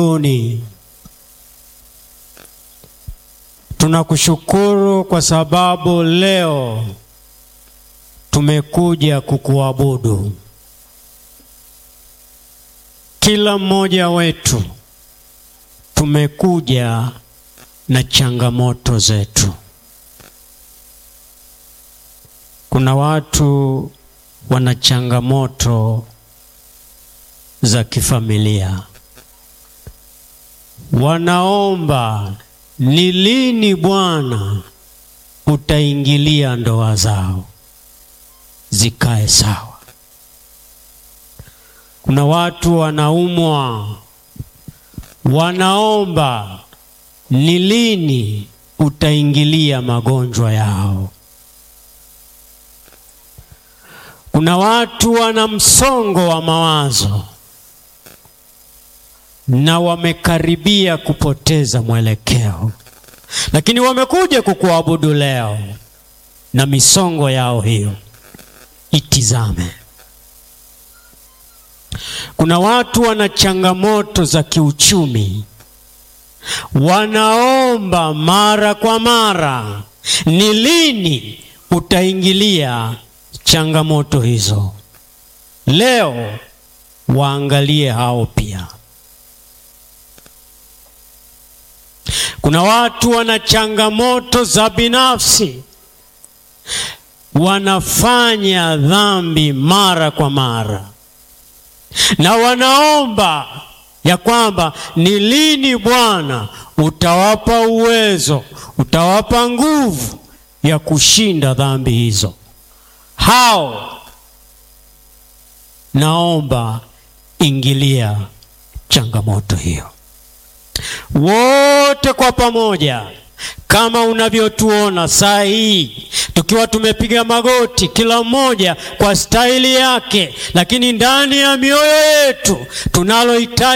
Uni. Tunakushukuru kwa sababu leo tumekuja kukuabudu. Kila mmoja wetu tumekuja na changamoto zetu. Kuna watu wana changamoto za kifamilia, wanaomba ni lini Bwana utaingilia ndoa zao zikae sawa. Kuna watu wanaumwa, wanaomba ni lini utaingilia magonjwa yao. Kuna watu wana msongo wa mawazo na wamekaribia kupoteza mwelekeo, lakini wamekuja kukuabudu leo, na misongo yao hiyo itizame. Kuna watu wana changamoto za kiuchumi, wanaomba mara kwa mara, ni lini utaingilia changamoto hizo. Leo waangalie hao pia. Kuna watu wana changamoto za binafsi, wanafanya dhambi mara kwa mara, na wanaomba ya kwamba ni lini Bwana utawapa uwezo, utawapa nguvu ya kushinda dhambi hizo. Hao naomba ingilia changamoto hiyo. Wote kwa pamoja, kama unavyotuona saa hii tukiwa tumepiga magoti, kila mmoja kwa staili yake, lakini ndani ya mioyo yetu tunalohitaji